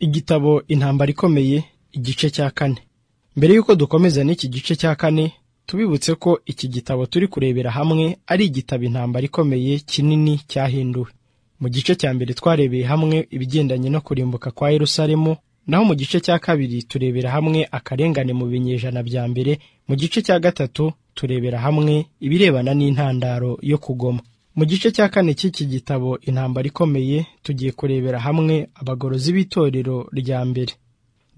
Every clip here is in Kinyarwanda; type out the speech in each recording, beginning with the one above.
Igitabo Intambara Ikomeye igice cya kane mbere y'uko dukomeza n'iki gice cya kane tubibutse ko iki gitabo turi kurebera hamwe ari igitabo Intambara Ikomeye kinini cyahinduwe mu gice cya mbere twarebeye hamwe ibigendanye no kurimbuka kwa Yerusalemu naho mu gice cya kabiri turebera hamwe akarengane mu binyejana bya mbere mu gice cya gatatu turebera hamwe ibirebana n'intandaro yo kugoma mu gice cya kane cy'iki gitabo intambara ikomeye tugiye kurebera hamwe abagorozi b'itorero rya mbere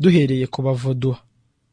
duhereye ku bavoduha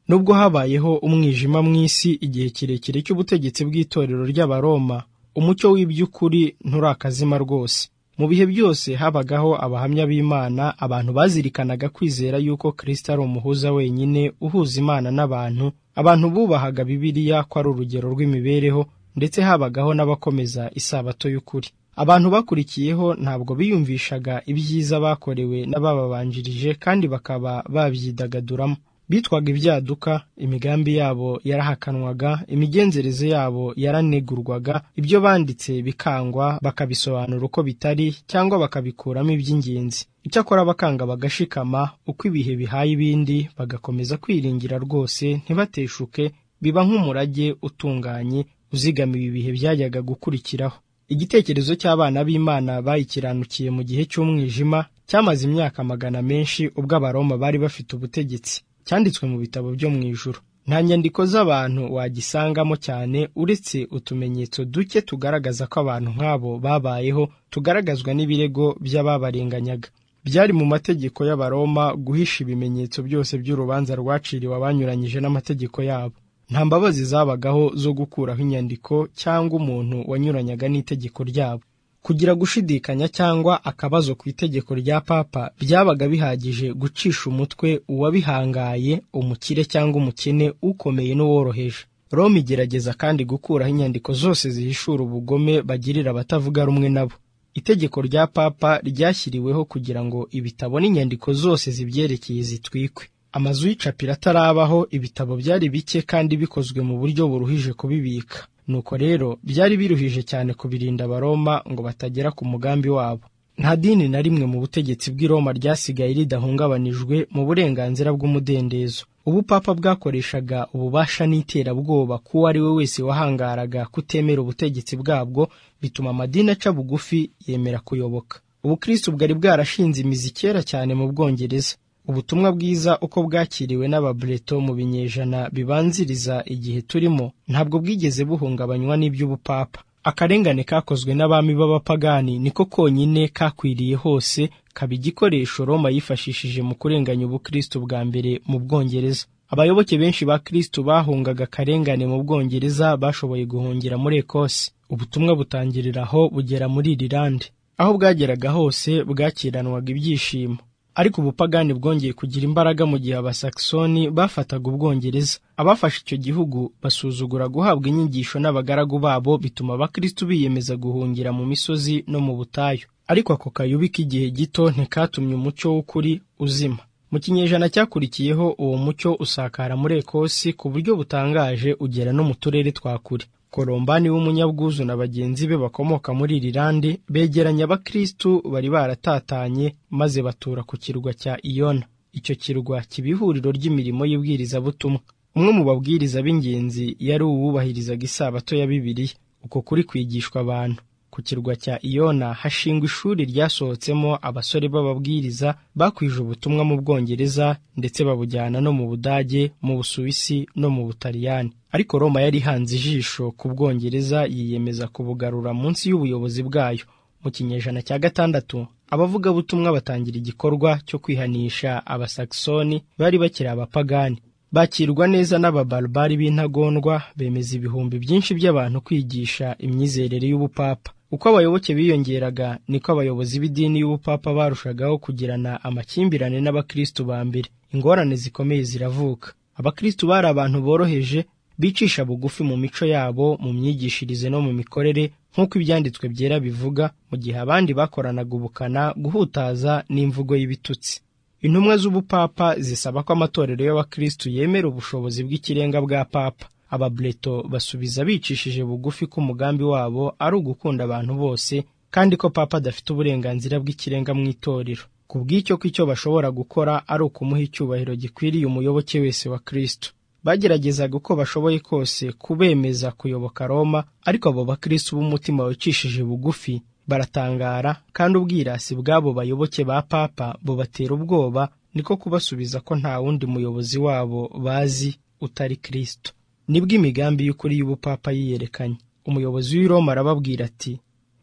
nubwo habayeho umwijima mu isi igihe kirekire cy'ubutegetsi bw'itorero ry'abaroma umucyo w'iby'ukuri nturakazima rwose mu bihe byose habagaho abahamya b'imana abantu bazirikanaga kwizera yuko kristo ari umuhuza wenyine uhuza imana n'abantu abantu bubahaga bibiliya ko ari urugero rw'imibereho ndetse habagaho n'abakomeza isabato y'ukuri abantu bakurikiyeho ntabwo biyumvishaga ibyiza bakorewe n'abababanjirije kandi bakaba babyidagaduramo bitwaga ibyaduka imigambi yabo yarahakanwaga imigenzereze yabo yaranegurwaga ibyo banditse bikangwa bakabisobanura uko bitari cyangwa bakabikuramo iby'ingenzi icyakora bakanga bagashikama uko ibihe bihaye ibindi bagakomeza kwiringira rwose ntibateshuke biba nk'umurage utunganye uzigamiye ibihe byajyaga gukurikiraho igitekerezo cy'abana b'imana bayikiranukiye mu gihe cy'umwijima cyamaze imyaka magana menshi ubwo abaroma bari bafite ubutegetsi cyanditswe mu bitabo byo mu ijuru nta nyandiko z'abantu wagisangamo cyane uretse utumenyetso duke tugaragaza ko abantu nk'abo babayeho tugaragazwa n'ibirego by'ababarenganyaga byari mu mategeko y'abaroma guhisha ibimenyetso byose by'urubanza rwaciriwe abanyuranyije n'amategeko yabo nta mbabazi zabagaho zo gukuraho inyandiko cyangwa umuntu wanyuranyaga n'itegeko ryabo kugira gushidikanya cyangwa akabazo ku itegeko rya papa byabaga bihagije gucisha umutwe uwabihangaye umukire cyangwa umukene ukomeye n'uworoheje roma igerageza kandi gukuraho inyandiko zose zihishura ubugome bagirira abatavuga rumwe nabo itegeko rya papa ryashyiriweho kugira ngo ibitabo n'inyandiko zose zibyerekeye zitwikwe amazu y'icapiro atarabaho ibitabo byari bike kandi bikozwe mu buryo buruhije kubibika nuko rero byari biruhije cyane kubirinda abaroma ngo batagera ku mugambi wabo nta dini na rimwe mu butegetsi bw'i Roma ryasigaye ridahungabanijwe mu burenganzira bw'umudendezo ubupapa bwakoreshaga ububasha n'iterabwoba k'uwo ari we wese wahangaraga kutemera ubutegetsi bwabwo bituma amadini aca bugufi yemera kuyoboka ubukristo bwari bwarashinze imizi kera cyane mu bwongereza ubutumwa bwiza uko bwakiriwe n'ababreto mu binyejana bibanziriza igihe turimo ntabwo bwigeze buhungabanywa n'iby'ubupapa akarengane kakozwe n'abami b'abapagani niko konyine kakwiriye hose kaba igikoresho roma yifashishije mu kurenganya ubukristo bwa mbere mu bwongereza abayoboke benshi ba kristo bahungaga akarengane mu bwongereza bashoboye guhungira muri ekose ubutumwa butangirira aho bugera muri irilande aho bwageraga hose bwakiranwaga ibyishimo ariko ubupagani bwongeye kugira imbaraga mu gihe abasaksoni bafataga ubwongereza abafashe icyo gihugu basuzugura guhabwa inyigisho n'abagaragu babo bituma abakristu biyemeza guhungira mu misozi no mu butayu ariko ako kayubi k'igihe gito ntikatumye umucyo w'ukuri uzima mu kinyejana cyakurikiyeho uwo mucyo usakara muri ekosi ku buryo butangaje ugera no mu turere twa kure korombani w'umunyabwuzu na bagenzi be bakomoka muri irilande begeranya abakristu bari baratatanye maze batura ku kirwa cya iyona icyo kirwa kiba ihuriro ry'imirimo y'ibwirizabutumwa umwe mu babwiriza b'ingenzi yari uwubahirizaga isabato ya bibiliya uko kuri kwigishwa abantu ku kirwa cya iyona hashingwa ishuri ryasohotsemo abasore b'ababwiriza bakwije ubutumwa mu bwongereza ndetse babujyana no mu budage mu busuwisi no mu butaliyani ariko roma yari ihanze ijisho ku bwongereza yiyemeza kubugarura munsi y'ubuyobozi bwayo mu kinyejana cya gatandatu abavugabutumwa batangira igikorwa cyo kwihanisha abasaksoni bari bakiri abapagani bakirwa neza n'ababarubari b'intagondwa bemeza ibihumbi byinshi by'abantu kwigisha imyizerere y'ubupapa uko abayoboke biyongeraga niko abayobozi b'idini y'ubupapa barushagaho kugirana amakimbirane n'abakristu ba mbere ingorane zikomeye ziravuka abakristu bari abantu boroheje bicisha bugufi mu mico yabo mu myigishirize no mu mikorere nk'uko ibyanditswe byera bivuga mu gihe abandi bakoranaga ubukana guhutaza n'imvugo y'ibitutsi intumwa z'ubupapa zisaba ko amatorero y'abakristu yemera ubushobozi bw'ikirenga bwa papa ababreto basubiza bicishije bugufi ko umugambi wabo ari ugukunda abantu bose kandi ko papa adafite uburenganzira bw'ikirenga mu itorero ku bw'icyo ko icyo bashobora gukora ari ukumuha icyubahiro gikwiriye umuyoboke wese wa kristo bageragezaga uko bashoboye kose kubemeza kuyoboka roma ariko abo bakristo b'umutima wicishije bugufi baratangara kandi ubwirasi bw'abo bayoboke ba papa bubatera ubwoba niko kubasubiza ko nta wundi muyobozi wabo bazi utari kristo nibwo imigambi y'ukuri y'ubupapa yiyerekanye umuyobozi w'i roma arababwira ati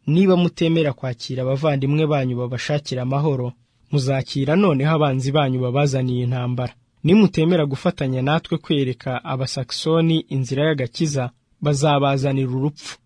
niba mutemera kwakira abavandimwe banyu babashakira amahoro muzakira noneho abanzi banyu babazaniye intambara nimutemera gufatanya natwe kwereka abasakisoni inzira y'agakiza bazabazanira urupfu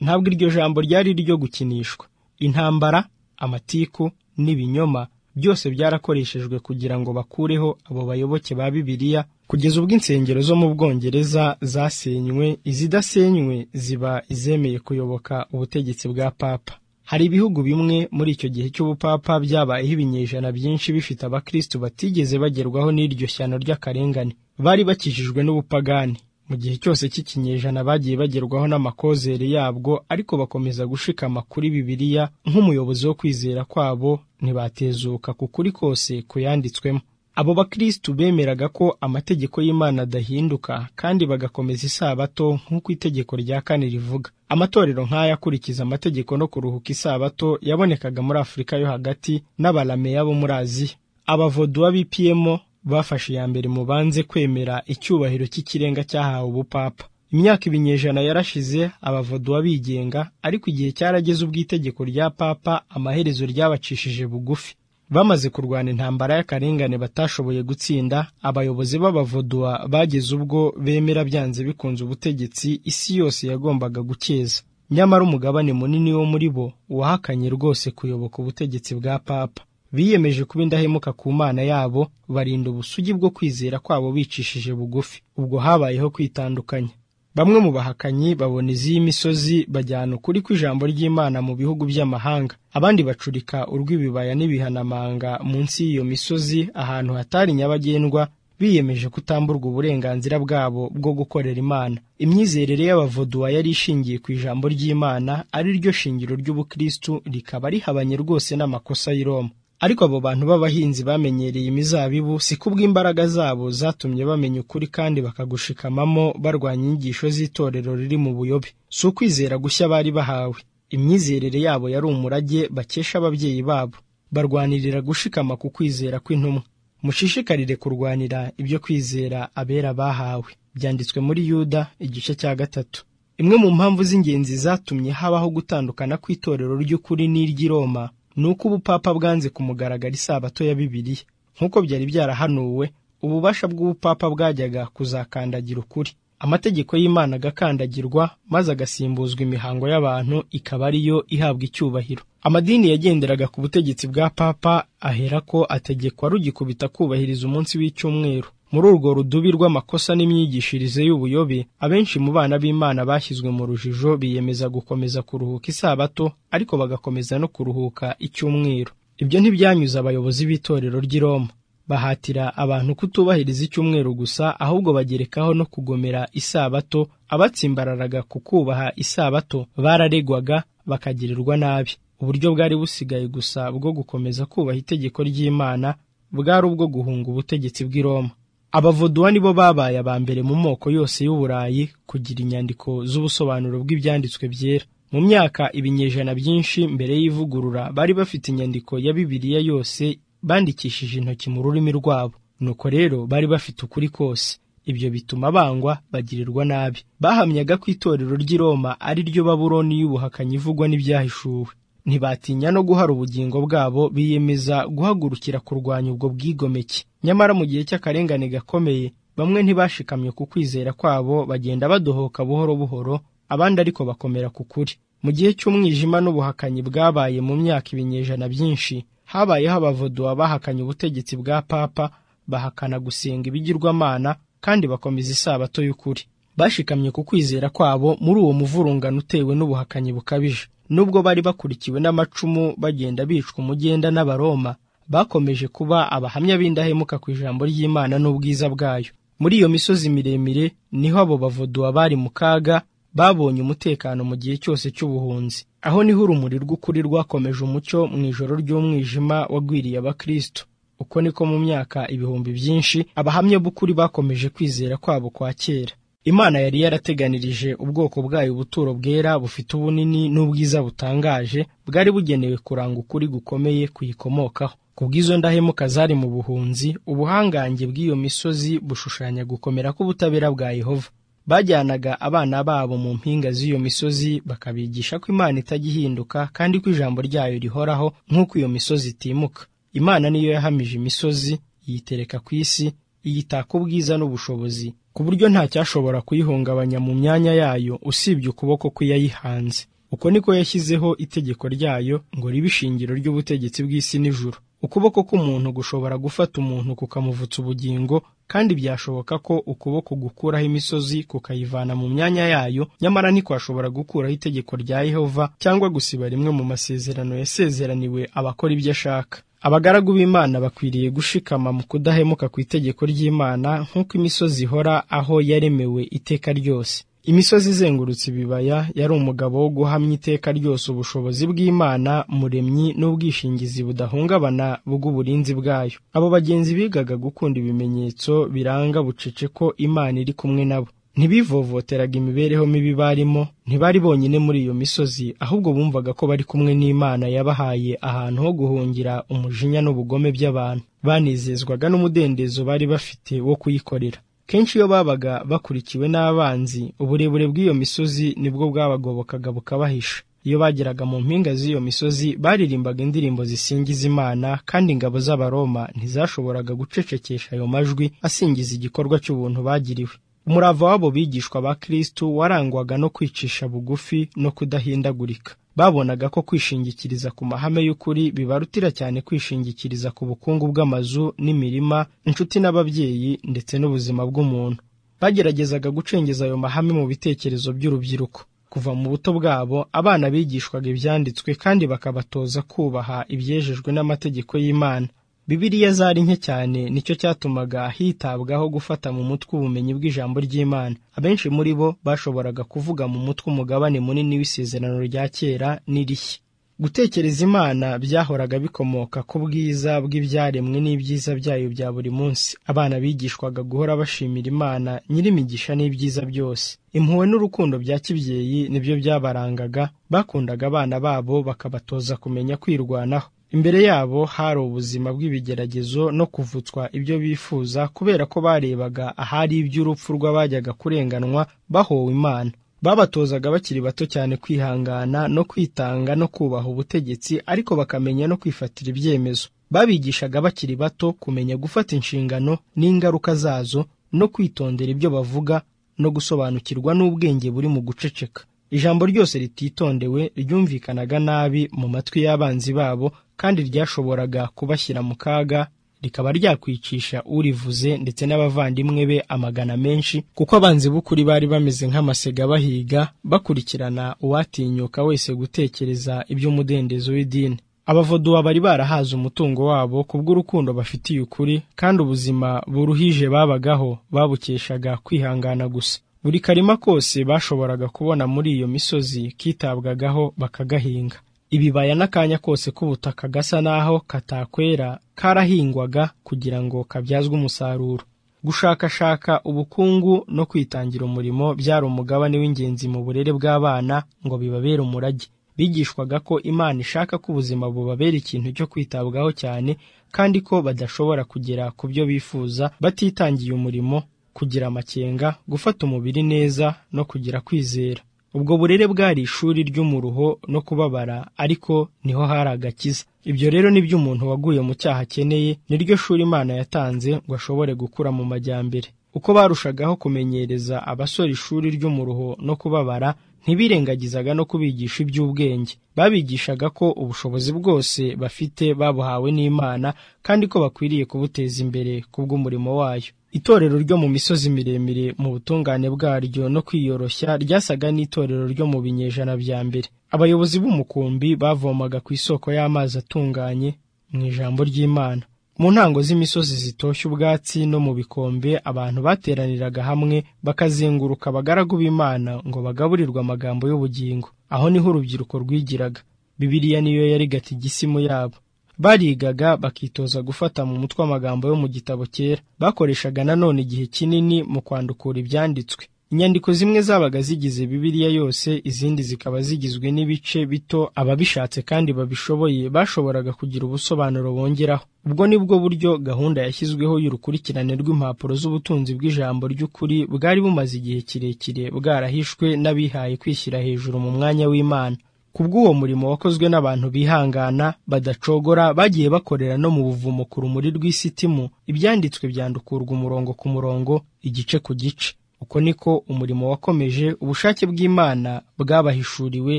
ntabwo iryo jambo ryari iryo gukinishwa intambara amatiku n'ibinyoma byose byarakoreshejwe kugira ngo bakureho abo bayoboke ba bibiliya kugeza ubwo insengero zo mu bwongereza zasenywe izidasenywe ziba izemeye kuyoboka ubutegetsi bwa papa hari ibihugu bimwe muri icyo gihe cy'ubupapa byabayeho ibinyejana byinshi bifite abakristo batigeze bagerwaho n'iryo shyano ry'akarengane bari bakijijwe n'ubupagani mu gihe cyose cy'ikinyejana bagiye bagerwaho n'amakozere yabwo ariko bakomeza gushikama kuri bibiliya nk'umuyobozi wo kwizera kwabo ntibatezuka ku kuri kose kuyanditswemo abo bakristo bemeraga ko amategeko y'imana adahinduka kandi bagakomeza isabato nk'uko itegeko rya kane rivuga amatorero nk'aya akurikiza amategeko no kuruhuka isabato yabonekaga muri afurika yo hagati n'abalameya bo muri aziya abavoduwa bipiyemo bafashe iya mbere mu banze kwemera icyubahiro cy'ikirenga cyahawe ubupapa imyaka ibinyejana yarashize abavoduwa bigenga ariko igihe cyarageze ubw'itegeko rya papa amaherezo ryabacishije bugufi bamaze kurwana intambara y'akarengane batashoboye gutsinda abayobozi b'abavoduwa bageze ubwo bemera byanze bikunze ubutegetsi isi yose yagombaga gukeza nyamara umugabane munini wo muri bo wahakanye rwose kuyoboka ubutegetsi bwa papa biyemeje kuba indahemuka ku mana yabo barinda ubusugi bwo kwizera kwabo bicishije bugufi ubwo habayeho kwitandukanya bamwe mu bahakanyi babona iz'imisozi bajyana ukuri kw'ijambo ry'imana mu bihugu by'amahanga abandi bacurika urw'ibibaya n'ibihanamanga munsi y'iyo misozi ahantu hatari nyabagendwa biyemeje kutamburwa uburenganzira bwabo bwo gukorera imana imyizerere y'abavoduwa yari ishingiye ku ijambo ry'imana ari ryo shingiro ry'ubukristu rikaba rihabanye rwose n'amakosa y'i roma ariko abo bantu b'abahinzi bamenyereye imizabibu si kubw'imbaraga zabo zatumye bamenya ukuri kandi bakagushikamamo barwanya inyigisho z'itorero riri mu buyobe si ukwizera gushya bari bahawe imyizerere yabo yari umurage bakesha ababyeyi babo barwanirira gushikama ku kwizera kw'intumwa mushishikarire kurwanira ibyo kwizera abera bahawe byanditswe muri yuda igice cya gatatu imwe mu mpamvu z'ingenzi zatumye habaho gutandukana kw'itorero ry'ukuri n'iry'i roma ni uko ubupapa bwanze kumugaragara isabato ya bibiliya nk'uko byari byarahanuwe ububasha bw'ubupapa bwajyaga kuzakandagira ukuri amategeko y'imana agakandagirwa maze agasimbuzwa imihango y'abantu ikaba ariyo ihabwa icyubahiro amadini yagenderaga ku butegetsi bwa papa aherako ategekwa rugikubita kubahiriza umunsi w'icyumweru muri urwo rudubi rw'amakosa n'imyigishirize y'ubuyobe abenshi mu bana b'imana bashyizwe mu rujijo biyemeza gukomeza kuruhuka isabato ariko bagakomeza no kuruhuka icyumweru ibyo ntibyanyuze abayobozi b'itorero ry'i roma bahatira abantu kutubahiriza icyumweru gusa ahubwo bagerekaho no kugomera isabato abatsimbararaga ku kubaha isabato bararegwaga bakagirirwa nabi uburyo bwari busigaye gusa bwo gukomeza kubaha itegeko ry'imana bwari ubwo guhunga ubutegetsi bw'i roma abavoduwa nibo babaye aba mbere mu moko yose y'uburayi kugira inyandiko z'ubusobanuro bw'ibyanditswe byera mu myaka ibinyejana byinshi mbere y'ivugurura bari bafite inyandiko ya bibiliya yose bandikishije intoki mu rurimi rwabo nuko rero bari bafite ukuri kose ibyo bituma bangwa bagirirwa nabi bahamyaga ko itorero ry'i roma ari ryo baburoni y'ubuhakanyi ivugwa n'ibyahishuwe ntibatinya no guhara ubugingo bwabo biyemeza guhagurukira kurwanya ubwo bwigomeke nyamara mu gihe cy'akarengane gakomeye bamwe ntibashikamye ku kwizera kwabo bagenda badohoka buhoro buhoro abandi ariko bakomera ku kuri mu gihe cy'umwijima n'ubuhakanyi bwabaye mu myaka ibinyejana byinshi habayeho abavoduwa bahakanye ubutegetsi bwa papa bahakana gusenga ibigirwamana kandi bakomeza isabato y'ukuri bashikamye ku kwizera kwabo muri uwo muvurungano utewe n'ubuhakanyi bukabije nubwo bari bakurikiwe n'amacumu bagenda bicwa umugenda n'abaroma bakomeje kuba abahamya b'indahemuka ku ijambo ry'imana n'ubwiza bwayo muri iyo misozi miremire niho abo bavuduwa bari mu kaga babonye umutekano mu gihe cyose cy'ubuhunzi aho niho urumuri rw'ukuri rwakomeje umucyo mu ijoro ry'umwijima wagwiriye abakristo uko niko mu myaka ibihumbi byinshi abahamya b'ukuri bakomeje kwizera kwabo kwa kera imana yari yarateganirije ubwoko bwayo ubuturo bwera bufite ubunini n'ubwiza butangaje bwari bugenewe kuranga ukuri gukomeye kuyikomokaho kubw'izo ndahemuka zari mu buhunzi ubuhangange bw'iyo misozi bushushanya gukomera k'ubutabera bwa yehova bajyanaga abana babo mu mpinga z'iyo misozi bakabigisha ko imana itajya ihinduka kandi ko ijambo ryayo rihoraho nk'uko iyo misozi itimuka imana niyo yahamije imisozi iyitereka ku isi iyitaka ubwiza n'ubushobozi ku buryo nta cyashobora kuyihungabanya mu myanya yayo usibye ukuboko kw'iyayihanze uko niko yashyizeho itegeko ryayo ngo ribe ishingiro ry'ubutegetsi bw'isi n'ijuru ukuboko k'umuntu gushobora gufata umuntu kukamuvutsa ubugingo kandi byashoboka ko ukuboko gukuraho imisozi kukayivana mu myanya yayo nyamara ntikwashobora gukuraho itegeko rya yehova cyangwa gusiba rimwe mu masezerano yasezeraniwe abakora ibyo ashaka abagaragu b'imana bakwiriye gushikama mu kudahemuka ku itegeko ry'imana nk'uko imisozi ihora aho yaremewe iteka ryose imisozi izengurutse ibibaya yari umugabo wo guhamya iteka ryose ubushobozi bw'imana muremyi n'ubwishingizi budahungabana bw'uburinzi bwayo abo bagenzi bigaga gukunda ibimenyetso biranga bucece ko imana iri kumwe nabo ntibivovoteraga imibereho mibi barimo ntibari bonyine muri iyo misozi ahubwo bumvaga ko bari kumwe n'imana yabahaye ahantu ho guhungira umujinya n'ubugome by'abantu banezezwaga n'umudendezo bari bafite wo kuyikorera kenshi iyo babaga bakurikiwe n'abanzi uburebure bw'iyo misozi nibwo bwabagobokaga bukabahisha iyo bageraga mu mpinga z'iyo misozi baririmbaga indirimbo zisingiza imana kandi ingabo z'abaroma ntizashoboraga gucecekesha ayo majwi asingiza igikorwa cy'ubuntu bagiriwe umurava w'abo bigishwa ba kristu warangwaga no kwicisha bugufi no kudahindagurika babonaga ko kwishingikiriza ku mahame y'ukuri bibarutira cyane kwishingikiriza ku bukungu bw'amazu n'imirima inshuti n'ababyeyi ndetse n'ubuzima bw'umuntu bageragezaga gucengeza ayo mahame mu bitekerezo by'urubyiruko kuva mu buto bwabo abana bigishwaga ibyanditswe kandi bakabatoza kubaha ibyejejwe n'amategeko y'imana bibiriya zari nke cyane nicyo cyatumaga hitabwaho gufata mu mutwe ubumenyi bw'ijambo ry'imana abenshi muri bo bashoboraga kuvuga mu mutwe umugabane munini w'isezerano rya kera n'irishya gutekereza imana byahoraga bikomoka ku bwiza bw'ibyaremwe n'ibyiza byayo bya buri munsi abana bigishwaga guhora bashimira imana nyir'imigisha n'ibyiza byose impuhwe n'urukundo bya kibyeyi nibyo byabarangaga bakundaga abana babo bakabatoza kumenya kwirwanaho imbere yabo hari ubuzima bw'ibigeragezo no kuvutswa ibyo bifuza kubera ko barebaga ahari iby'urupfu rw'abajyaga kurenganwa bahowe imana babatozaga bakiri bato cyane kwihangana no kwitanga no kubaha ubutegetsi ariko bakamenya no kwifatira ibyemezo babigishaga bakiri bato kumenya gufata inshingano n'ingaruka zazo no kwitondera ibyo bavuga no gusobanukirwa n'ubwenge buri mu guceceka ijambo ryose rititondewe ryumvikanaga nabi mu matwi y'abanzi babo kandi ryashoboraga kubashyira mu kaga rikaba ryakwicisha urivuze ndetse n'abavandimwe be amagana menshi kuko abanzi b'ukuri bari bameze nk'amasega bahiga bakurikirana uwatinyuka wese gutekereza iby'umudendezo w'idini abavoduwa bari barahaze umutungo wabo kubw'urukundo bafitiye ukuri kandi ubuzima buruhije babagaho babukeshaga kwihangana gusa buri karima kose bashoboraga kubona muri iyo misozi kitabwagaho bakagahinga ibibaya n'akanya kose k'ubutaka gasa n'aho katakwera karahingwaga kugira ngo kabyazwe umusaruro gushakashaka ubukungu no kwitangira umurimo byari umugabane w'ingenzi mu burere bw'abana ngo bibabere umurage bigishwaga ko imana ishaka ko ubuzima bubabera ikintu cyo kwitabwaho cyane kandi ko badashobora kugera ku byo bifuza batitangiye umurimo kugira amakenga gufata umubiri neza no kugira kwizera ubwo burere bwari ishuri ry'umuruho no kubabara ariko niho hari agakiza ibyo rero nibyo umuntu waguye mu cyaha akeneye niryo shuri imana yatanze ngo ashobore gukura mu majyambere uko barushagaho kumenyereza abasore ishuri ry'umuruho no kubabara ntibirengagizaga no kubigisha iby'ubwenge babigishaga ko ubushobozi bwose bafite babuhawe n'imana kandi ko bakwiriye kubuteza imbere kubw'umurimo wayo itorero ryo mu misozi miremire mu butungane bwaryo no kwiyoroshya ryasaga n'itorero ryo mu binyejana bya mbere abayobozi b'umukumbi bavomaga ku isoko y'amazi atunganye mu ijambo ry'imana mu ntango z'imisozi zitoshye ubwatsi no mu bikombe abantu bateraniraga hamwe bakazenguruka abagaragu b'imana ngo bagaburirwe amagambo y'ubugingo aho niho urubyiruko rwigiraga bibiliya niyo yari gatigisimu yabo barigaga bakitoza gufata mu mutwe amagambo yo mu gitabo cyera bakoreshaga nanone igihe kinini mu kwandukura ibyanditswe inyandiko zimwe zabaga zigize bibiliya yose izindi zikaba zigizwe n'ibice bito ababishatse kandi babishoboye bashoboraga kugira ubusobanuro bongeraho ubwo ni bwo buryo gahunda yashyizweho y'urukurikirane rw'impapuro z'ubutunzi bw'ijambo ry'ukuri bwari bumaze igihe kirekire bwarahishwe n'abihaye kwishyira hejuru mu mwanya w'imana kubw'uwo murimo wakozwe n'abantu bihangana badacogora bagiye bakorera no mu buvumo ku rumuri rw'isitimu ibyanditswe byandukurwa umurongo ku murongo igice ku gice uko niko umurimo wakomeje ubushake bw'imana bwabahishuriwe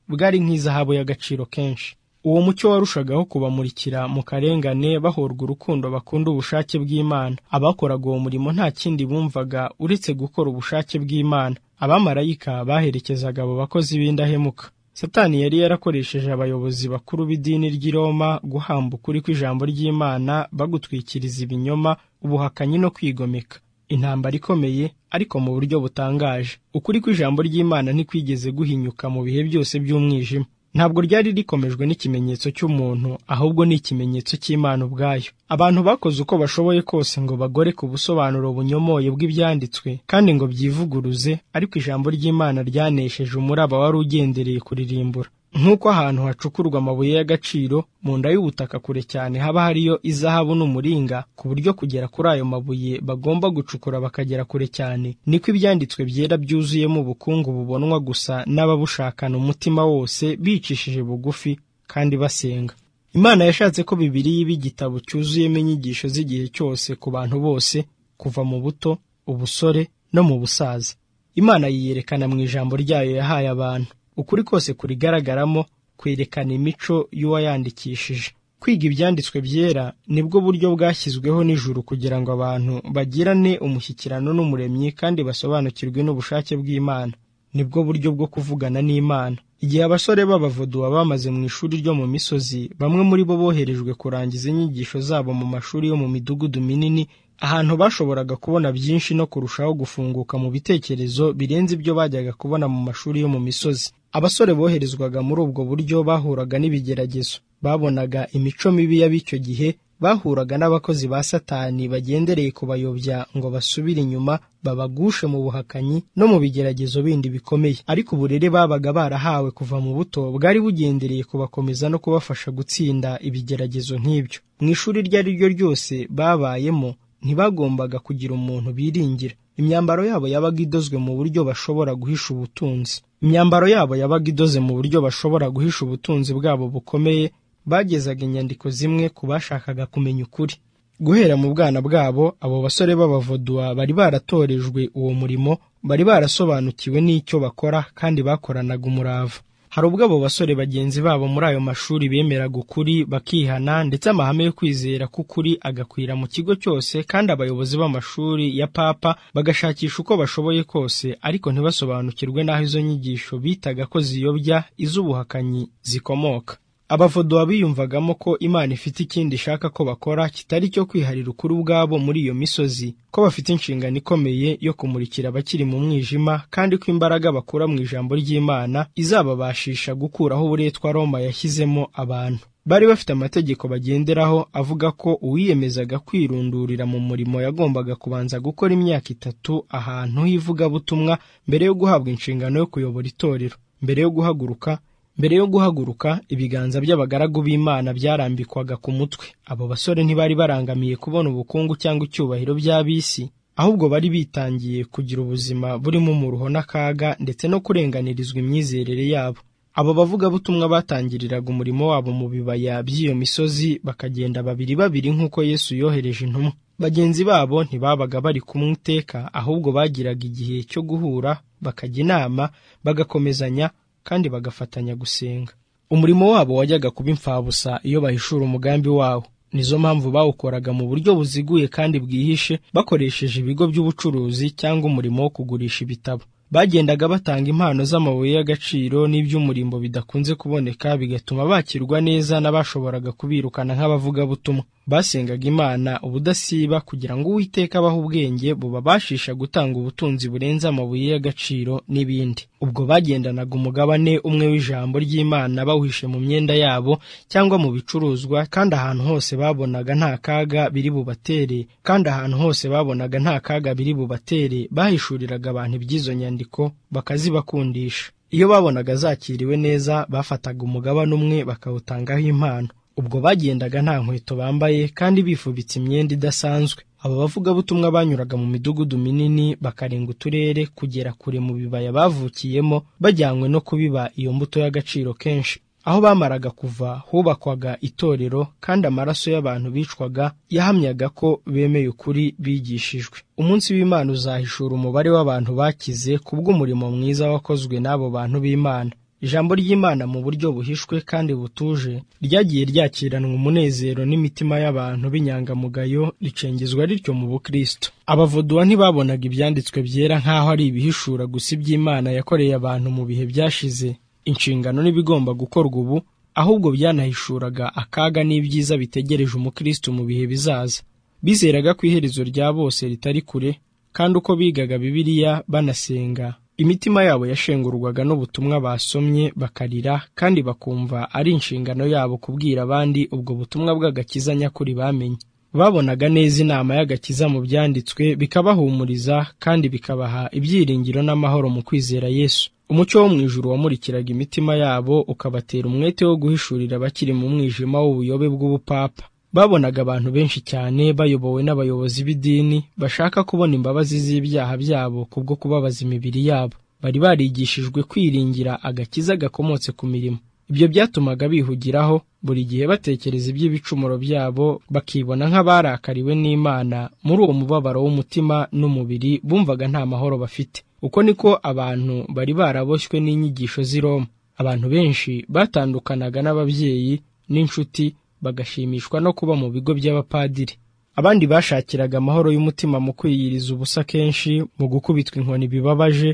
bwari nk'izahabu y'agaciro kenshi uwo mucyo warushagaho kubamurikira mu karengane bahorwa urukundo bakunda ubushake bw'imana abakoraga uwo murimo nta kindi bumvaga uretse gukora ubushake bw'imana abamarayika baherekezaga abo bakozi b'indahemuka satani yari yarakoresheje abayobozi bakuru b'idini ry'i Roma guhamba ukuri kw'ijambo ry'imana bagutwikiriza ibinyoma ubuhakanyi no kwigomeka intambara ikomeye ariko mu buryo butangaje ukuri kw'ijambo ry'imana ntikwigeze guhinyuka mu bihe byose by'umwijima ntabwo ryari rikomejwe n'ikimenyetso cy'umuntu ahubwo ni ikimenyetso cy'imana ubwayo abantu bakoze uko bashoboye kose ngo bagore ku busobanuro bunyomoye bw'ibyanditswe kandi ngo byivuguruze ariko ijambo ry'imana ryanesheje umuraba wari ugendereye kuririmbura nk'uko ahantu hacukurwa amabuye y'agaciro mu nda y'ubutaka kure cyane haba hariyo izahabu n'umuringa ku buryo kugera kuri ayo mabuye bagomba gucukura bakagera kure cyane niko ibyanditswe byera byuzuyemo ubukungu bubonwa gusa n'ababushakana umutima wose bicishije bugufi kandi basenga imana yashatse ko bibiliya iba igitabo cyuzuyemo inyigisho z'igihe cyose ku bantu bose kuva mu buto ubusore no mu busaza imana yiyerekana mu ijambo ryayo yahaye abantu ukuri kose kurigaragaramo kwerekana imico y'uwayandikishije kwiga ibyanditswe byera nibwo buryo bwashyizweho n'ijuru kugira ngo abantu bagirane umushyikirano n'umuremyi kandi basobanukirwe n'ubushake bw'imana nibwo buryo bwo kuvugana n'imana igihe abasore b'abavuduwa bamaze mu ishuri ryo mu misozi bamwe muri bo boherejwe kurangiza inyigisho zabo mu mashuri yo mu midugudu minini ahantu bashoboraga kubona byinshi no kurushaho gufunguka mu bitekerezo birenze ibyo bajyaga kubona mu mashuri yo mu misozi abasore boherezwaga muri ubwo buryo bahuraga n'ibigeragezo babonaga imico mibi y'ab'icyo gihe bahuraga n'abakozi ba satani bagendereye kubayobya ngo basubire inyuma babagushe mu buhakanyi no mu bigeragezo bindi bikomeye ariko uburere babaga barahawe kuva mu buto bwari bugendereye kubakomeza no kubafasha gutsinda ibigeragezo nk'ibyo mu ishuri iryo ari ryo ryose babayemo ntibagombaga kugira umuntu biringira imyambaro yabo yabaga idozwe mu buryo bashobora guhisha ubutunzi imyambaro yabo yabaga idoze mu buryo bashobora guhisha ubutunzi bwabo bukomeye bagezaga inyandiko zimwe ku bashakaga kumenya ukuri guhera mu bwana bwabo abo basore b'abavodua bari baratorejwe uwo murimo bari barasobanukiwe n'icyo bakora kandi bakoranaga umurava hari ubwo abo basore bagenzi babo muri ayo mashuri bemeraga ukuri bakihana ndetse amahame yo kwizera k'ukuri agakwira mu kigo cyose kandi abayobozi b'amashuri ya papa bagashakisha uko bashoboye kose ariko ntibasobanukirwe n'aho izo nyigisho bitaga ko ziyobya iz'ubuhakanyi zikomoka abavodowa biyumvagamo ko imana ifite ikindi ishaka ko bakora kitari icyo kwiharira ukuri ubwabo muri iyo misozi ko bafite inshingano ikomeye yo kumurikira abakiri mu mwijima kandi ko imbaraga bakura mu ijambo ry'imana izababashisha gukuraho uburetwa roma yashyizemo abantu bari bafite amategeko bagenderaho avuga ko uwiyemezaga kwirundurira mu murimo yagombaga kubanza gukora imyaka itatu ahantu h'ivugabutumwa mbere yo guhabwa inshingano yo kuyobora itorero mbere yo guhaguruka mbere yo guhaguruka ibiganza by'abagaragu b'imana byarambikwaga ku mutwe abo basore ntibari barangamiye kubona ubukungu cyangwa icyubahiro by'ab'isi ahubwo bari bitangiye kugira ubuzima burimo umuruho n'akaga ndetse no kurenganirizwa imyizerere yabo abo bavugabutumwa batangiriraga umurimo wabo mu bibaya by'iyo misozi bakagenda babiri babiri nk'uko yesu yohereje intumwa bagenzi babo ntibabaga bari kumwe iteka ahubwo bagiraga igihe cyo guhura bakajya inama bagakomezanya kandi bagafatanya gusenga umurimo wabo wajyaga kuba imfabusa iyo bahishura umugambi wawo nizo mpamvu bawukoraga mu buryo buziguye kandi bwihishe bakoresheje ibigo by'ubucuruzi cyangwa umurimo wo kugurisha ibitabo bagendaga batanga impano z'amabuye y'agaciro n'iby'umurimbo bidakunze kuboneka bigatuma bakirwa neza n'abashoboraga kubirukana nk'abavugabutumwa basengaga imana ubudasiba kugira ngo uwiteka abaha ubwenge bubabashisha gutanga ubutunzi burenze amabuye y'agaciro n'ibindi ubwo bagendanaga umugabane umwe w'ijambo ry'imana bawuhishe mu myenda yabo cyangwa mu bicuruzwa kandi ahantu hose babonaga nta kaga biri bubatere kandi ahantu hose babonaga nta kaga biri bubatere bahishuriraga abantu iby'izo nyandiko bakazibakundisha iyo babonaga zakiriwe neza bafataga umugabane umwe bakawutangaho impano ubwo bagendaga nta nkweto bambaye kandi bifubitse imyenda idasanzwe aba bavugabutumwa banyuraga mu midugudu minini bakarenga uturere kugera kure mu bibaya bavukiyemo bajyanywe no kubiba iyo mbuto y'agaciro kenshi aho bamaraga kuva hubakwaga itorero kandi amaraso y'abantu bicwaga yahamyaga ko bemeye ukuri bigishijwe umunsi w'imana uzahishura umubare w'abantu bakize kubw'umurimo mwiza wakozwe n'abo bantu b'imana ijambo ry'imana mu buryo buhishwe kandi butuje ryagiye ryakiranwa umunezero n'imitima y'abantu b'inyangamugayo ricengezwa rityo mu bukristo abavuduwa ntibabonaga ibyanditswe byera nk'aho ari ibihishura gusa iby'imana yakoreye abantu mu bihe byashize inshingano n'ibigomba gukorwa ubu ahubwo byanahishuraga akaga n'ibyiza bitegereje umukristo mu bihe bizaza bizeraga ko iherezo rya bose ritari kure kandi uko bigaga bibiliya banasenga imitima yabo yashengurwaga n'ubutumwa basomye bakarira kandi bakumva ari inshingano yabo kubwira abandi ubwo butumwa bw'agakiza nyakuri bamenye babonaga neza inama y'agakiza mu byanditswe bikabahumuriza kandi bikabaha ibyiringiro n'amahoro mu kwizera yesu umucyo wo mu ijuru wamurikiraga imitima yabo ukabatera umwete wo guhishurira abakiri mu mwijima w'ubuyobe bw'ubupapa babonaga abantu benshi cyane bayobowe n'abayobozi b'idini bashaka kubona imbabazi z'ibyaha byabo kubwo kubabaza imibiri yabo bari barigishijwe kwiringira agakiza gakomotse ku mirimo ibyo byatumaga bihugiraho buri gihe batekereza iby'ibicumuro byabo bakibona nk'abarakariwe n'imana muri uwo mubabaro w'umutima n'umubiri bumvaga nta mahoro bafite uko niko abantu bari baraboshywe n'inyigisho z'i Roma abantu benshi batandukanaga n'ababyeyi n'inshuti bagashimishwa no kuba mu bigo by'abapadiri abandi bashakiraga amahoro y'umutima mu kwiyiriza ubusa kenshi mu gukubitwa inkoni bibabaje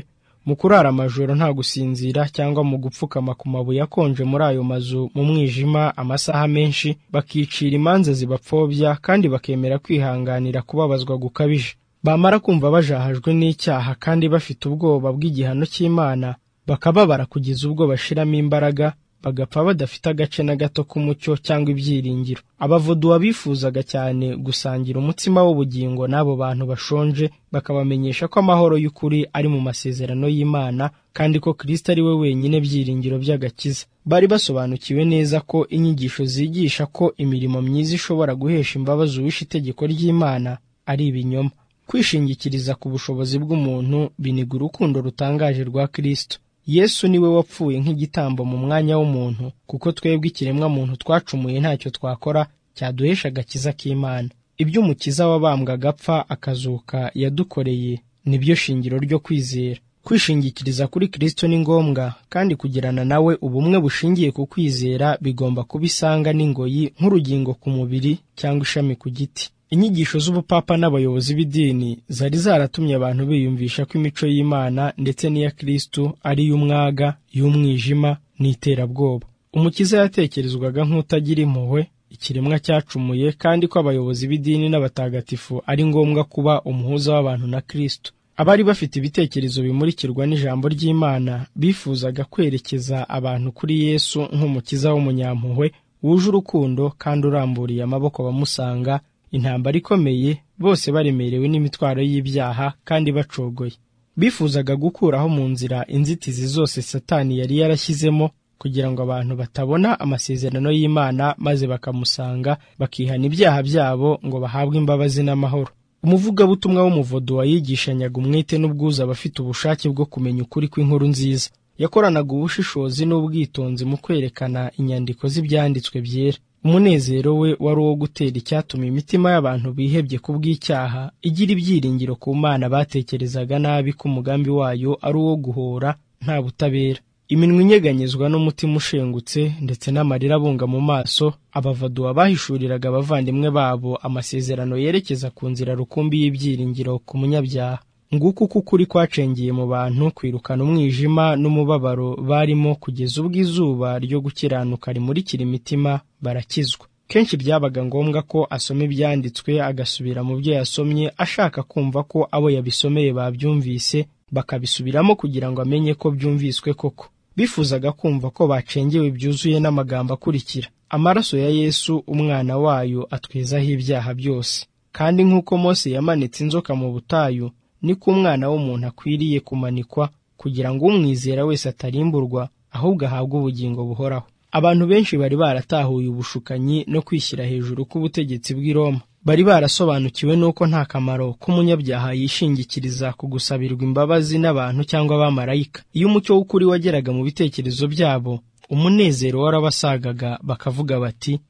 mu kurara amajoro nta gusinzira cyangwa mu gupfukama ku mabuye akonje muri ayo mazu mu mwijima amasaha menshi bakicira imanza zibapfobya kandi bakemera kwihanganira kubabazwa gukabije bamara kumva bajahajwe n'icyaha kandi bafite ubwoba bw'igihano cy'imana bakababara kugeza ubwo bashiramo imbaraga bagapfa badafite agace na gato k'umucyo cyangwa ibyiringiro abavuduwa bifuzaga cyane gusangira umutsima w'ubugingo n'abo bantu bashonje bakabamenyesha ko amahoro y'ukuri ari mu masezerano y'imana kandi ko kirisita ari we wenyine byiringiro by'agakiza bari basobanukiwe neza ko inyigisho zigisha ko imirimo myiza ishobora guhesha imbabazi uwishe itegeko ry'imana ari ibinyoma kwishingikiriza ku bushobozi bw'umuntu biniga urukundo rutangaje rwa kirisito yesu niwe wapfuye nk'igitambo mu mwanya w'umuntu kuko twebwe ikiremwamuntu twacumuye ntacyo twakora cyaduhesha agakiza k'imana ibyo umukiza wabambwa agapfa akazuka yadukoreye nibyo shingiro ryo kwizera kwishingikiriza kuri kirisito ni ngombwa kandi kugirana nawe ubumwe bushingiye ku kwizera bigomba kuba isanga n'ingoyi nk'urugingo ku mubiri cyangwa ishami ku giti inyigisho z'ubupapa n'abayobozi b'idini zari zaratumye abantu biyumvisha ko imico y'imana ndetse n'iya kristu ari iy'umwaga y'umwijima n'iterabwoba umukiza yatekerezwaga nk'utagira impuhwe ikiremwa cyacumuye kandi ko abayobozi b'idini n'abatagatifu ari ngombwa kuba umuhuza w'abantu na kristu abari bafite ibitekerezo bimurikirwa n'ijambo ry'imana bifuzaga kwerekeza abantu kuri yesu nk'umukiza w'umunyampuhwe wuje urukundo kandi uramburiye amaboko bamusanga intambara ikomeye bose baremerewe n'imitwaro y'ibyaha kandi bacogoye bifuzaga gukuraho mu nzira inzitizi zose satani yari yarashyizemo kugira ngo abantu batabona amasezerano y'imana maze bakamusanga bakihana ibyaha byabo ngo bahabwe imbabazi n'amahoro umuvugabutumwa w'umuvodo wayigishanyaga umwete n'ubwuzu abafite ubushake bwo kumenya ukuri kw'inkuru nziza yakoranaga ubushishozi n'ubwitonzi mu kwerekana inyandiko z'ibyanditswe byera umunezero we wari uwo gutera icyatuma imitima y'abantu bihebye ku bw'icyaha igira ibyiringiro ku mana batekerezaga nabi ko umugambi wayo ari uwo guhora nta butabera iminwa inyeganyezwa n'umutima ushengutse ndetse n'amarira abunga mu maso abavaduwa bahishuriraga abavandimwe babo amasezerano yerekeza ku nzira rukumbi y'ibyiringiro ku munyabyaha nguko uko ukuri kwacengiye mu bantu kwirukana umwijima n'umubabaro barimo kugeza ubwo izuba ryo gukiranuka rimurikira imitima barakizwa kenshi byabaga ngombwa ko asoma ibyanditswe agasubira mu byo yasomye ashaka kumva ko abo yabisomeye babyumvise bakabisubiramo kugira ngo amenye ko byumviswe koko bifuzaga kumva ko bacengewe byuzuye n'amagambo akurikira amaraso ya yesu umwana wayo atwizaho ibyaha byose kandi nk'uko mose yamanitse inzoka mu butayu niko umwana w'umuntu akwiriye kumanikwa kugira ngo umwizera wese atarimburwa ahubwo ahabwe ubugingo buhoraho abantu benshi bari baratahuye ubushukanyi no kwishyira hejuru k'ubutegetsi bw'i Roma bari barasobanukiwe n'uko nta kamaro k'umunyabyaha yishingikiriza ku gusabirwa imbabazi n'abantu cyangwa abamarayika iyo umucyo w'ukuri wageraga mu bitekerezo byabo umunezero warabasagaga bakavuga bati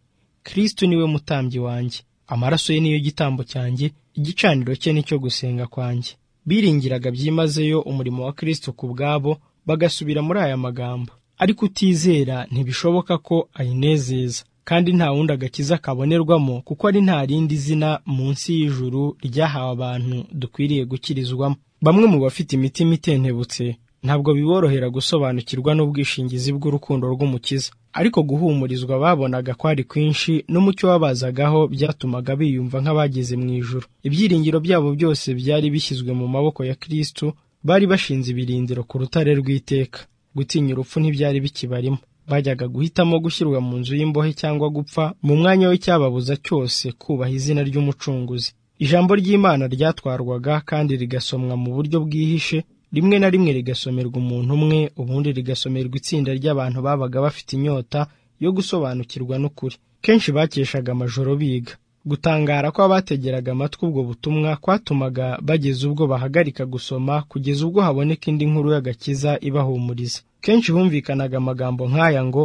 kristo niwe mutambyi wanjye amaraso ye niyo gitambo cyanjye igicaniro cye nicyo gusenga kwanjye biringiraga byimazeyo umurimo wa kristo ku bwabo bagasubira muri aya magambo ariko utizera ntibishoboka ko ayinezeza kandi nta wundi agakiza kabonerwamo kuko ari nta rindi zina munsi y'ijuru ryahawe abantu dukwiriye gukirizwamo bamwe mu bafite imitima itentebutse ntabwo biborohera gusobanukirwa n'ubwishingizi bw'urukundo rw'umukiza ariko guhumurizwa babonaga ko ari kwinshi n'umucyo wabazagaho byatumaga biyumva nk'abageze mu ijuru ibyiringiro byabo byose byari bishyizwe mu maboko ya kristo bari bashinze ibirindiro ku rutare rw'iteka gutinya urupfu ntibyari bikibarimo bajyaga guhitamo gushyirwa mu nzu y'imbohe cyangwa gupfa mu mwanya w'icyababuza cyose kubaha izina ry'umucunguzi ijambo ry'imana ryatwarwaga kandi rigasomwa mu buryo bwihishe rimwe na rimwe rigasomerwa umuntu umwe ubundi rigasomerwa itsinda ry'abantu babaga bafite inyota yo gusobanukirwa n'ukuri kenshi bakeshaga amajoro biga gutangara kw'abategeraga amatwi ubwo butumwa kwatumaga bageza ubwo bahagarika gusoma kugeza ubwo haboneka indi nkuru y'agakiza ibahumuriza kenshi humvikanaga amagambo nk'aya ngo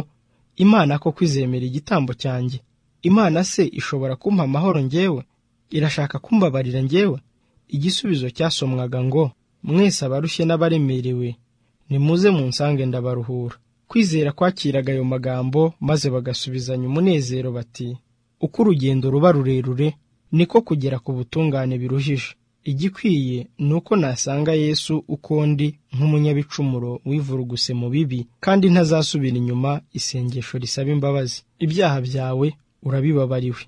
imana koko izemera igitambo cyanjye imana se ishobora kumpa amahoro ngewe irashaka kumbabarira ngewe igisubizo cyasomwaga ngo mwese abarushye n'abaremerewe nimuze munsange ndabaruhura kwizera kwakiraga ayo magambo maze bagasubizanya umunezero bati uko urugendo ruba rurerure niko kugera ku butungane biruhije igikwiye ni uko nasanga yesu uko ndi nk'umunyabicumuro wivuruguse mu bibi kandi ntazasubira inyuma isengesho risaba imbabazi ibyaha byawe urabibabariwe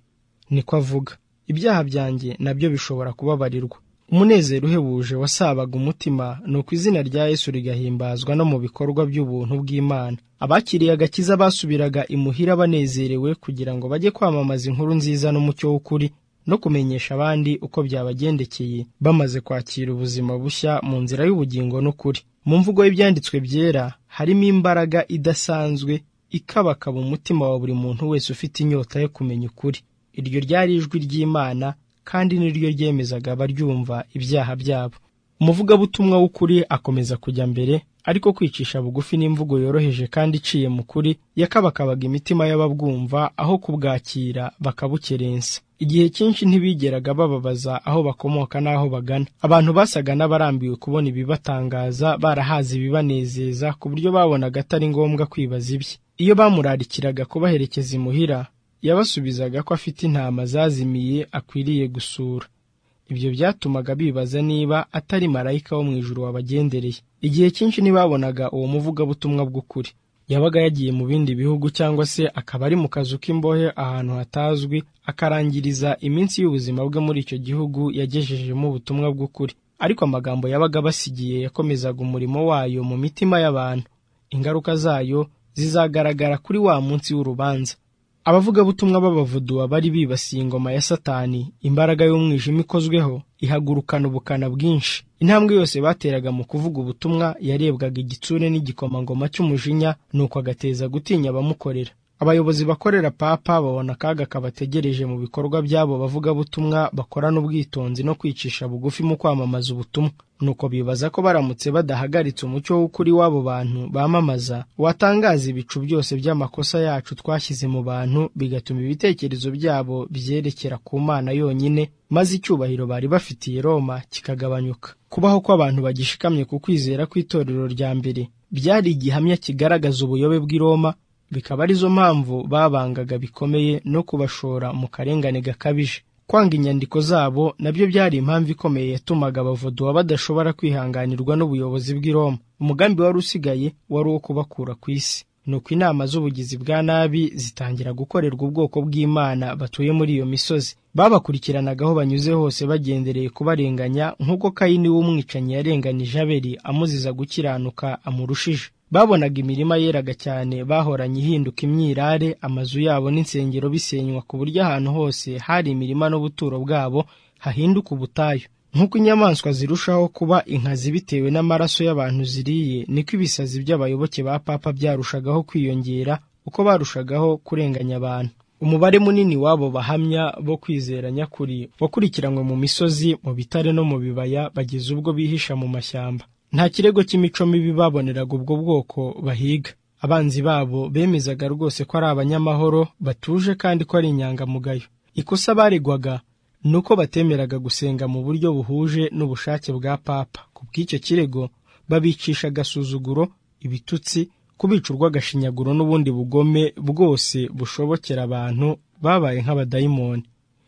niko avuga ibyaha byanjye nabyo bishobora kubabarirwa umunezero uhebuje wasabaga umutima ni uko izina rya yesu rigahimbazwa no mu bikorwa by'ubuntu bw'imana abakiriye agakiza basubiraga imuhira banezerewe kugira ngo bajye kwamamaza inkuru nziza n'umucyo w'ukuri no kumenyesha abandi uko byabagendekeye bamaze kwakira ubuzima bushya mu nzira y'ubugingo n'ukuri mu mvugo y'ibyanditswe byera harimo imbaraga idasanzwe ikabakaba umutima wa buri muntu wese ufite inyota yo kumenya ukuri iryo ryari ijwi ry'imana kandi niryo ryemezaga abaryumva ibyaha byabo umuvugabutumwa w'ukuri akomeza kujya mbere ariko kwicisha bugufi n'imvugo yoroheje kandi iciye mu kuri yakabakabaga imitima y'ababwumva aho kubwakira bakabukerensa igihe cyinshi ntibigeraga bababaza aho bakomoka n'aho bagana abantu basaga n'abarambiwe kubona ibibatangaza barahaze ibibanezeza ku buryo babonaga atari ngombwa kwibaza ibye iyo bamurarikiraga kubaherekeza imuhira yabasubizaga ko afite intama zazimiye akwiriye gusura ibyo byatumaga bibaza niba atari marayika wo mu ijuru wabagendereye igihe cyinshi ntibabonaga uwo muvugabutumwa bw'ukuri yabaga yagiye mu bindi bihugu cyangwa se akaba ari mu kazu k'imbohe ahantu hatazwi akarangiriza iminsi y'ubuzima bwe muri icyo gihugu yagejejemo ubutumwa bw'ukuri ariko amagambo yabaga basigiye yakomezaga umurimo wayo mu mitima y'abantu ingaruka zayo zizagaragara kuri wa munsi w'urubanza abavugabutumwa b'abavuduwa bari bibasiye ingoma ya satani imbaraga y'umwijima ikozweho ihagurukana ubukana bwinshi intambwe yose bateraga mu kuvuga ubutumwa yarebwaga igitsure n'igikomangoma cy'umujinya nuko agateza gutinya abamukorera abayobozi bakorera papa babona akaga kabategereje mu bikorwa by'abo bavugabutumwa bakorana ubwitonzi no kwicisha bugufi mu kwamamaza ubutumwa nuko bibaza ko baramutse badahagaritse umucyo w'ukuri w'abo bantu bamamaza watangaza ibicu byose by'amakosa yacu twashyize mu bantu bigatuma ibitekerezo byabo byerekera ku mana yonyine maze icyubahiro bari bafitiye roma kikagabanyuka kubaho kw'abantu bagishikamye ku kwizera kw'itorero rya mbere byari igihamya kigaragaza ubuyobe bw'i roma bikaba arizo mpamvu babangaga bikomeye no kubashora mu karengane gakabije kwanga inyandiko zabo nabyo byari impamvu ikomeye yatumaga abavuduwa badashobora kwihanganirwa n'ubuyobozi bw'i Roma umugambi wari usigaye wari uwo kubakura ku isi nuko inama z'ubugizi bwa nabi zitangira gukorerwa ubwoko bw'imana batuye muri iyo misozi babakurikiranaga aho banyuze hose bagendereye kubarenganya nk'uko kayini w'umwicanyi yarenganije abeli amuziza gukiranuka amurushije babonaga imirima yeraga cyane bahoranye ihinduka imyirare amazu yabo n'insengero bisenywa ku buryo ahantu hose hari imirima n'ubuturo bwabo hahinduka ubutayu nk'uko inyamaswa zirushaho kuba inkazi bitewe n'amaraso y'abantu ziriye niko ibisazi by'abayoboke ba papa byarushagaho kwiyongera uko barushagaho kurenganya abantu umubare munini w'abo bahamya bo kwizera nyakuri wakurikiranywe mu misozi mu bitare no mu bibaya bageza ubwo bihisha mu mashyamba nta kirego cy'imico mibi baboneraga ubwo bwoko bahiga abanzi babo bemezaga rwose ko ari abanyamahoro batuje kandi ko ari inyangamugayo ikosa baregwaga ni uko batemeraga gusenga mu buryo buhuje n'ubushake bwa papa ku bw'icyo kirego babicisha agasuzuguro ibitutsi kubica urw'agashinyaguro n'ubundi bugome bwose bushobokera abantu babaye nk'abadayimoni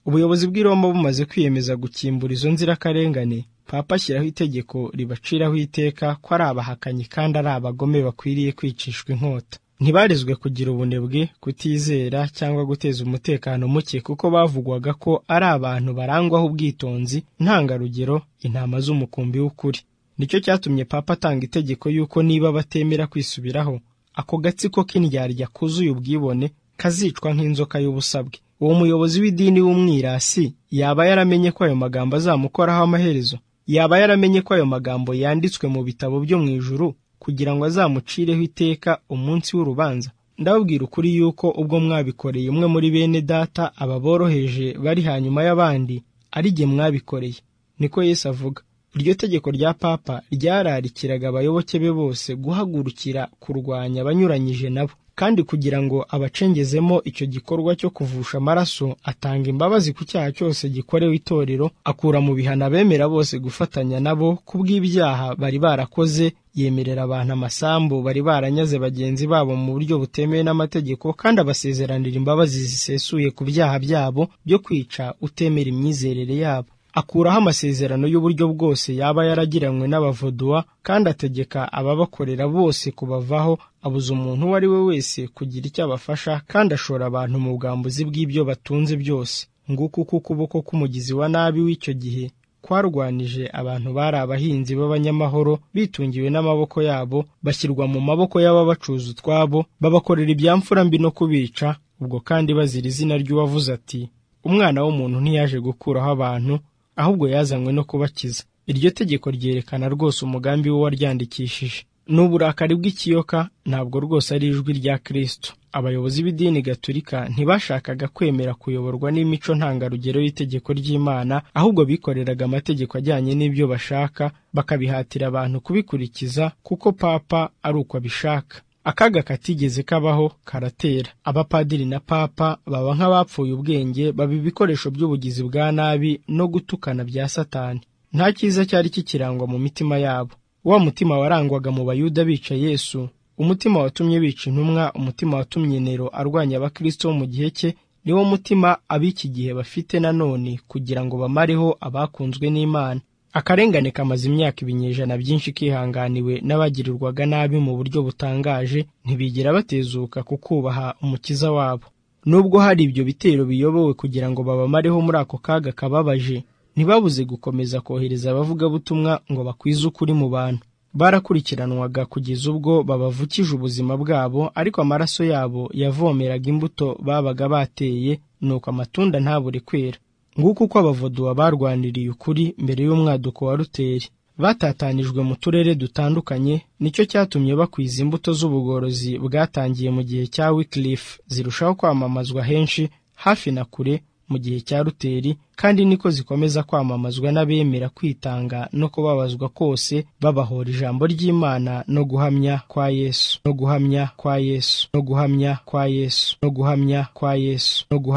ubuyobozi bw'i Roma bumaze kwiyemeza gukimbura izo nzirakarengane papa ashyiraho itegeko ribaciraho iteka ko ari abahakanyi kandi ari abagome bakwiriye kwicishwa inkota ntibarezwe kugira ubunebwe kutizera cyangwa guteza umutekano muke kuko bavugwaga ko ari abantu barangwaho ubwitonzi ntangarugero intama z'umukumbi w'ukuri nicyo cyatumye papa atanga itegeko y'uko niba batemera kwisubiraho ako gatsiko k'indyarya kuzuye ubwibone kazicwa nk'inzoka y'ubusabwe uwo muyobozi w'idini w'umwirasi yaba yaramenye ko ayo magambo azamukoraho amaherezo yaba yaramenye ko ayo magambo yanditswe mu bitabo byo mu ijuru kugira ngo azamucireho iteka umunsi w'urubanza ndababwira ukuri yuko ubwo mwabikoreye umwe muri bene data aba boroheje bari hanyuma y'abandi ari jye mwabikoreye niko Yesu avuga iryo tegeko rya papa ryararikiraga abayoboke be bose guhagurukira kurwanya abanyuranyije nabo kandi kugira ngo abacengezemo icyo gikorwa cyo kuvusha amaraso atanga imbabazi ku cyaha cyose gikorewe itorero akura mu bihano abemera bose gufatanya nabo ku bw'ibyaha bari barakoze yemerera abantu amasambu bari baranyaze bagenzi babo mu buryo butemewe n'amategeko kandi abasezeranira imbabazi zisesuye ku byaha byabo byo kwica utemera imyizerere yabo akuraho amasezerano y'uburyo bwose yaba yaragiranywe n'abavoduwa kandi ategeka ababakorera bose kubavaho abuza umuntu uwo ari we wese kugira icyo abafasha kandi ashora abantu mu bwambuzi bw'ibyo batunze byose nguko uko ukuboko k'umugizi wa nabi w'icyo gihe kwarwanije abantu bari abahinzi b'abanyamahoro bitungiwe n'amaboko yabo bashyirwa mu maboko y'ababacuza utwabo babakorera ibyamfura mbi no kubica ubwo kandi bazira izina ry'uwavuze ati umwana w'umuntu ntiyaje gukuraho abantu ahubwo yazanywe no kubakiza iryo tegeko ryerekana rwose umugambi w'uwaryandikishije ni uburakari bw'ikiyoka ntabwo rwose ari ijwi rya kirisito abayobozi b'idini gaturika ntibashakaga kwemera kuyoborwa n'imico ntangarugero y'itegeko ry'imana ahubwo bikoreraga amategeko ajyanye n'ibyo bashaka bakabihatira abantu kubikurikiza kuko papa ari uko abishaka akaga katigeze kabaho karatera abapadiri na papa baba nk'abapfuye ubwenge baba ibikoresho by'ubugizi bwa nabi no gutukana bya satani nta cyiza cyari kikirangwa mu mitima yabo wa mutima warangwaga mu bayuda bica yesu umutima watumye bica intumwa umutima watumye nero arwanya abakristo mu gihe cye niwo mutima ab'iki gihe bafite nanone kugira ngo bamareho abakunzwe n'imana akarengane kamaze imyaka ibinyejana byinshi kihanganiwe n'abagirirwaga nabi mu buryo butangaje ntibigera batezuka ku kubaha umukiza wabo nubwo hari ibyo bitero biyobowe kugira ngo babamareho muri ako kaga kababaje ntibabuze gukomeza kohereza abavugabutumwa ngo bakwize ukuri mu bantu barakurikiranwaga kugeza ubwo babavukije ubuzima bwabo ariko amaraso yabo yavomeraga imbuto babaga bateye nuko amatunda ntabure kwera nguko uko abavoduwa barwaniriye ukuri mbere y'umwaduko wa ruteri batatanijwe mu turere dutandukanye nicyo cyatumye bakwiza imbuto z'ubugorozi bwatangiye mu gihe cya wikilifu zirushaho kwamamazwa henshi hafi na kure mu gihe cya ruteri kandi niko zikomeza kwamamazwa n'abemera kwitanga no kubabazwa kose babahora ijambo ry'imana no guhamya kwa yesu no guhamya kwa yesu no guhamya kwa yesu no guhamya kwa yesu no guhamya